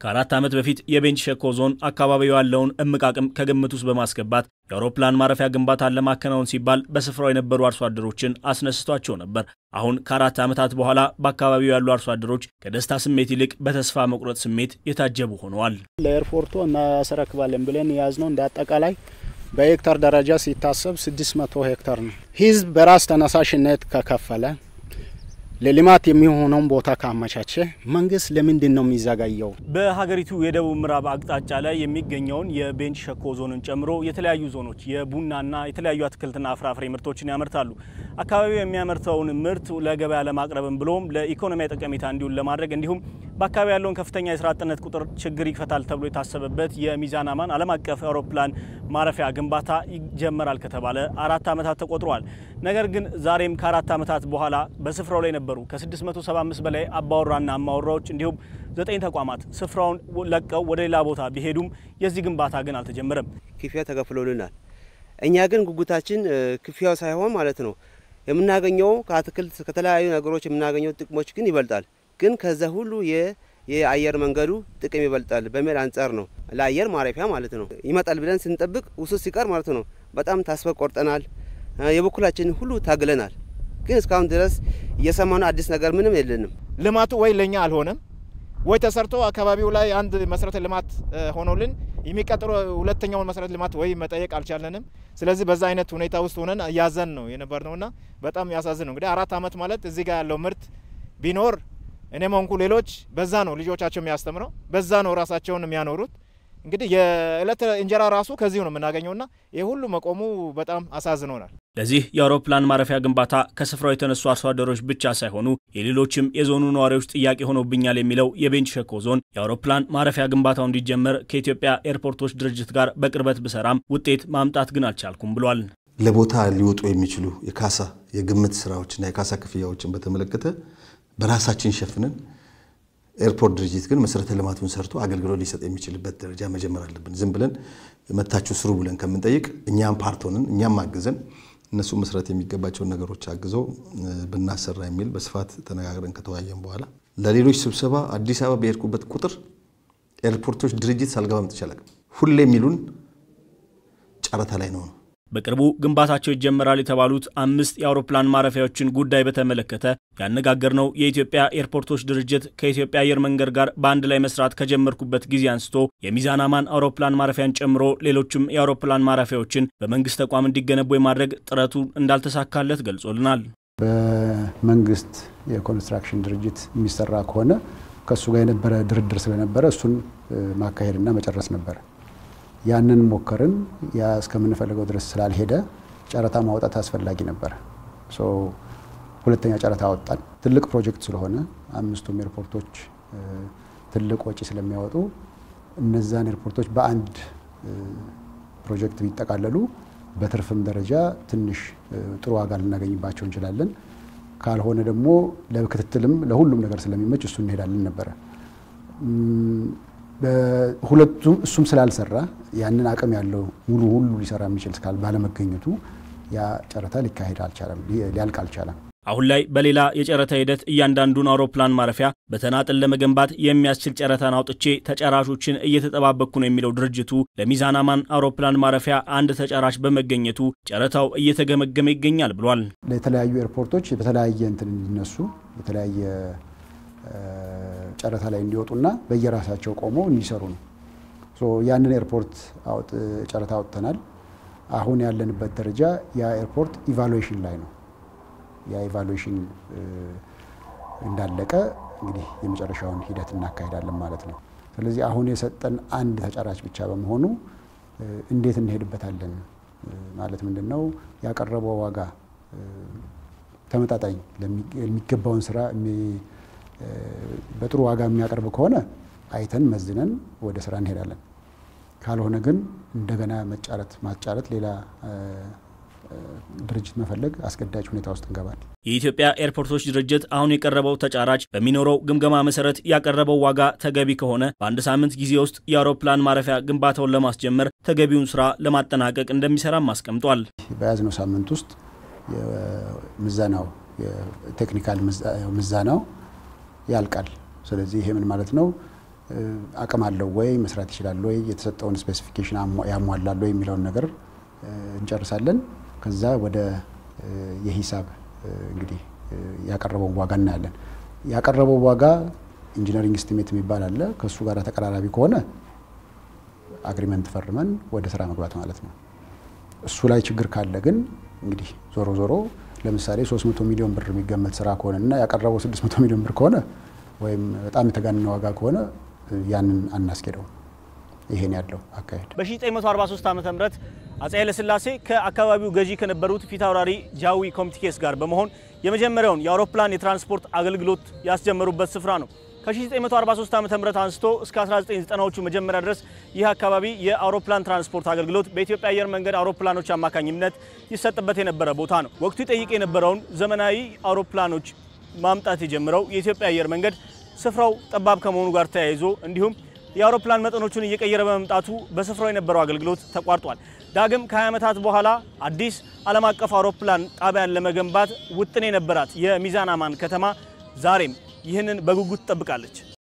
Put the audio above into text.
ከአራት ዓመት በፊት የቤንች ሸኮ ዞን አካባቢው ያለውን እምቅ አቅም ከግምት ውስጥ በማስገባት የአውሮፕላን ማረፊያ ግንባታን ለማከናወን ሲባል በስፍራው የነበሩ አርሶ አደሮችን አስነስቷቸው ነበር። አሁን ከአራት ዓመታት በኋላ በአካባቢው ያሉ አርሶ አደሮች ከደስታ ስሜት ይልቅ በተስፋ መቁረጥ ስሜት የታጀቡ ሆነዋል። ለኤርፖርቱ እናስረክባለን ብለን የያዝነው እንደ አጠቃላይ በሄክታር ደረጃ ሲታሰብ 600 ሄክታር ነው። ህዝብ በራስ ተነሳሽነት ከከፈለ ለልማት የሚሆነውን ቦታ ካመቻቸ መንግስት ለምንድን ነው የሚዘጋየው? በሀገሪቱ የደቡብ ምዕራብ አቅጣጫ ላይ የሚገኘውን የቤንች ሸኮ ዞንን ጨምሮ የተለያዩ ዞኖች የቡናና የተለያዩ አትክልትና ፍራፍሬ ምርቶችን ያመርታሉ። አካባቢው የሚያመርተውን ምርት ለገበያ ለማቅረብም ብሎም ለኢኮኖሚያዊ ጠቀሜታ እንዲውል ለማድረግ እንዲሁም በአካባቢ ያለውን ከፍተኛ የስራ አጥነት ቁጥር ችግር ይፈታል ተብሎ የታሰበበት የሚዛን አማን ዓለም አቀፍ አውሮፕላን ማረፊያ ግንባታ ይጀመራል ከተባለ አራት ዓመታት ተቆጥረዋል። ነገር ግን ዛሬም ከአራት ዓመታት በኋላ በስፍራው ላይ ነበሩ ከ675 በላይ አባወራና አማወራዎች እንዲሁም ዘጠኝ ተቋማት ስፍራውን ለቀው ወደ ሌላ ቦታ ቢሄዱም የዚህ ግንባታ ግን አልተጀመረም። ክፍያ ተከፍሎልናል። እኛ ግን ጉጉታችን ክፍያው ሳይሆን ማለት ነው የምናገኘው ከአትክልት ከተለያዩ ነገሮች የምናገኘው ጥቅሞች ግን ይበልጣል። ግን ከዛ ሁሉ የአየር መንገዱ ጥቅም ይበልጣል በሚል አንጻር ነው ለአየር ማረፊያ ማለት ነው ይመጣል ብለን ስንጠብቅ ውሱ ሲቀር ማለት ነው በጣም ተስፋ ቆርጠናል። የበኩላችንን ሁሉ ታግለናል። ግን እስካሁን ድረስ እየሰማነው አዲስ ነገር ምንም የለንም። ልማቱ ወይ ለኛ አልሆነም ወይ ተሰርቶ አካባቢው ላይ አንድ መሰረተ ልማት ሆኖልን የሚቀጥለው ሁለተኛውን መሰረተ ልማት ወይ መጠየቅ አልቻለንም። ስለዚህ በዛ አይነት ሁኔታ ውስጥ ሆነን እያዘን ነው የነበር ነውና በጣም ያሳዝን ነው። እንግዲህ አራት ዓመት ማለት እዚህ ጋር ያለው ምርት ቢኖር እኔም ሆንኩ ሌሎች በዛ ነው ልጆቻቸው የሚያስተምረው በዛ ነው ራሳቸውን የሚያኖሩት። እንግዲህ የእለት እንጀራ ራሱ ከዚሁ ነው የምናገኘውና ይህ ሁሉ መቆሙ በጣም አሳዝኖናል። ለዚህ የአውሮፕላን ማረፊያ ግንባታ ከስፍራው የተነሱ አርሶ አደሮች ብቻ ሳይሆኑ የሌሎችም የዞኑ ነዋሪዎች ጥያቄ ሆኖብኛል የሚለው የቤንች ሸኮ ዞን የአውሮፕላን ማረፊያ ግንባታው እንዲጀመር ከኢትዮጵያ ኤርፖርቶች ድርጅት ጋር በቅርበት ብሰራም ውጤት ማምጣት ግን አልቻልኩም ብሏል። ለቦታ ሊወጡ የሚችሉ የካሳ የግምት ስራዎችና የካሳ ክፍያዎችን በተመለከተ በራሳችን ሸፍነን ኤርፖርት ድርጅት ግን መሰረተ ልማቱን ሰርቶ አገልግሎት ሊሰጥ የሚችልበት ደረጃ መጀመር አለብን። ዝም ብለን መታችሁ ስሩ ብለን ከምንጠይቅ እኛም ፓርቶንን እኛም አግዘን እነሱ መስራት የሚገባቸውን ነገሮች አግዘው ብናሰራ የሚል በስፋት ተነጋግረን ከተወያየን በኋላ ለሌሎች ስብሰባ አዲስ አበባ በሄድኩበት ቁጥር ኤርፖርቶች ድርጅት ሳልገባ መጥቼ አላውቅም። ሁሌ የሚሉን ጨረታ ላይ ነው ነው በቅርቡ ግንባታቸው ይጀመራል የተባሉት አምስት የአውሮፕላን ማረፊያዎችን ጉዳይ በተመለከተ ያነጋገርነው የኢትዮጵያ ኤርፖርቶች ድርጅት ከኢትዮጵያ አየር መንገድ ጋር በአንድ ላይ መስራት ከጀመርኩበት ጊዜ አንስቶ የሚዛን አማን አውሮፕላን ማረፊያን ጨምሮ ሌሎችም የአውሮፕላን ማረፊያዎችን በመንግስት ተቋም እንዲገነቡ የማድረግ ጥረቱ እንዳልተሳካለት ገልጾልናል። በመንግስት የኮንስትራክሽን ድርጅት የሚሰራ ከሆነ ከእሱ ጋር የነበረ ድርድር ስለነበረ እሱን ማካሄድና መጨረስ ነበረ። ያንን ሞከርን። ያ እስከምንፈልገው ድረስ ስላልሄደ ጨረታ ማውጣት አስፈላጊ ነበረ። ሁለተኛ ጨረታ አወጣን። ትልቅ ፕሮጀክት ስለሆነ አምስቱም ኤርፖርቶች ትልቅ ወጪ ስለሚያወጡ እነዛን ኤርፖርቶች በአንድ ፕሮጀክት ቢጠቃለሉ በትርፍም ደረጃ ትንሽ ጥሩ ዋጋ ልናገኝባቸው እንችላለን። ካልሆነ ደግሞ ለክትትልም ለሁሉም ነገር ስለሚመች እሱ እንሄዳለን ነበረ። ሁለቱም እሱም ስላልሰራ ያንን አቅም ያለው ሙሉ ሁሉ ሊሰራ የሚችል ስካል ባለመገኘቱ ያ ጨረታ ሊካሄድ አልቻለም፣ ሊያልቅ አልቻለም። አሁን ላይ በሌላ የጨረታ ሂደት እያንዳንዱን አውሮፕላን ማረፊያ በተናጥል ለመገንባት የሚያስችል ጨረታን አውጥቼ ተጫራቾችን እየተጠባበቅኩ ነው የሚለው ድርጅቱ ለሚዛን አማን አውሮፕላን ማረፊያ አንድ ተጫራች በመገኘቱ ጨረታው እየተገመገመ ይገኛል ብሏል። ለተለያዩ ኤርፖርቶች በተለያየ እንትን እንዲነሱ የተለያየ ጨረታ ላይ እንዲወጡና በየራሳቸው ቆመው እንዲሰሩ ነው። ያንን ኤርፖርት ጨረታ አውጥተናል። አሁን ያለንበት ደረጃ ያ ኤርፖርት ኢቫሉዌሽን ላይ ነው። ያ ኢቫሉዌሽን እንዳለቀ እንግዲህ የመጨረሻውን ሂደት እናካሄዳለን ማለት ነው። ስለዚህ አሁን የሰጠን አንድ ተጫራች ብቻ በመሆኑ እንዴት እንሄድበታለን ማለት ምንድን ነው ያቀረበው ዋጋ ተመጣጣኝ የሚገባውን ስራ በጥሩ ዋጋ የሚያቀርብ ከሆነ አይተን መዝነን ወደ ስራ እንሄዳለን። ካልሆነ ግን እንደገና መጫረት ማጫረት ሌላ ድርጅት መፈለግ አስገዳጅ ሁኔታ ውስጥ እንገባል። የኢትዮጵያ ኤርፖርቶች ድርጅት አሁን የቀረበው ተጫራች በሚኖረው ግምገማ መሰረት ያቀረበው ዋጋ ተገቢ ከሆነ በአንድ ሳምንት ጊዜ ውስጥ የአውሮፕላን ማረፊያ ግንባታውን ለማስጀመር ተገቢውን ስራ ለማጠናቀቅ እንደሚሰራም አስቀምጧል። በያዝነው ሳምንት ውስጥ ምዘናው ቴክኒካል ምዘናው ያልቃል። ስለዚህ ይሄ ምን ማለት ነው? አቅም አለው ወይ መስራት ይችላል ወይ የተሰጠውን ስፔሲፊኬሽን ያሟላል ወይ የሚለውን ነገር እንጨርሳለን። ከዛ ወደ የሂሳብ እንግዲህ ያቀረበውን ዋጋ እናያለን። ያቀረበው ዋጋ ኢንጂነሪንግ ስቲሜት የሚባል አለ። ከእሱ ጋር ተቀራራቢ ከሆነ አግሪመንት ፈርመን ወደ ስራ መግባት ማለት ነው። እሱ ላይ ችግር ካለ ግን እንግዲህ ዞሮ ዞሮ ለምሳሌ 300 ሚሊዮን ብር የሚገመት ስራ ከሆነ እና ያቀረበው 600 ሚሊዮን ብር ከሆነ ወይም በጣም የተጋነነ ዋጋ ከሆነ ያንን አናስኬደው። ይሄን ያለው አካሄድ በ1943 ዓ ም አፄ ኃይለሥላሴ ከአካባቢው ገዢ ከነበሩት ፊታውራሪ ጃዊ ኮምቲኬስ ጋር በመሆን የመጀመሪያውን የአውሮፕላን የትራንስፖርት አገልግሎት ያስጀመሩበት ስፍራ ነው። ከ1943 ዓ ም አንስቶ እስከ 1990ዎቹ መጀመሪያ ድረስ ይህ አካባቢ የአውሮፕላን ትራንስፖርት አገልግሎት በኢትዮጵያ አየር መንገድ አውሮፕላኖች አማካኝነት ይሰጥበት የነበረ ቦታ ነው። ወቅቱ ይጠይቅ የነበረውን ዘመናዊ አውሮፕላኖች ማምጣት የጀመረው የኢትዮጵያ አየር መንገድ ስፍራው ጠባብ ከመሆኑ ጋር ተያይዞ እንዲሁም የአውሮፕላን መጠኖቹን እየቀየረ በመምጣቱ በስፍራው የነበረው አገልግሎት ተቋርጧል። ዳግም ከ20 ዓመታት በኋላ አዲስ ዓለም አቀፍ አውሮፕላን ጣቢያን ለመገንባት ውጥን የነበራት የሚዛን አማን ከተማ ዛሬም ይህንን በጉጉት ትጠብቃለች።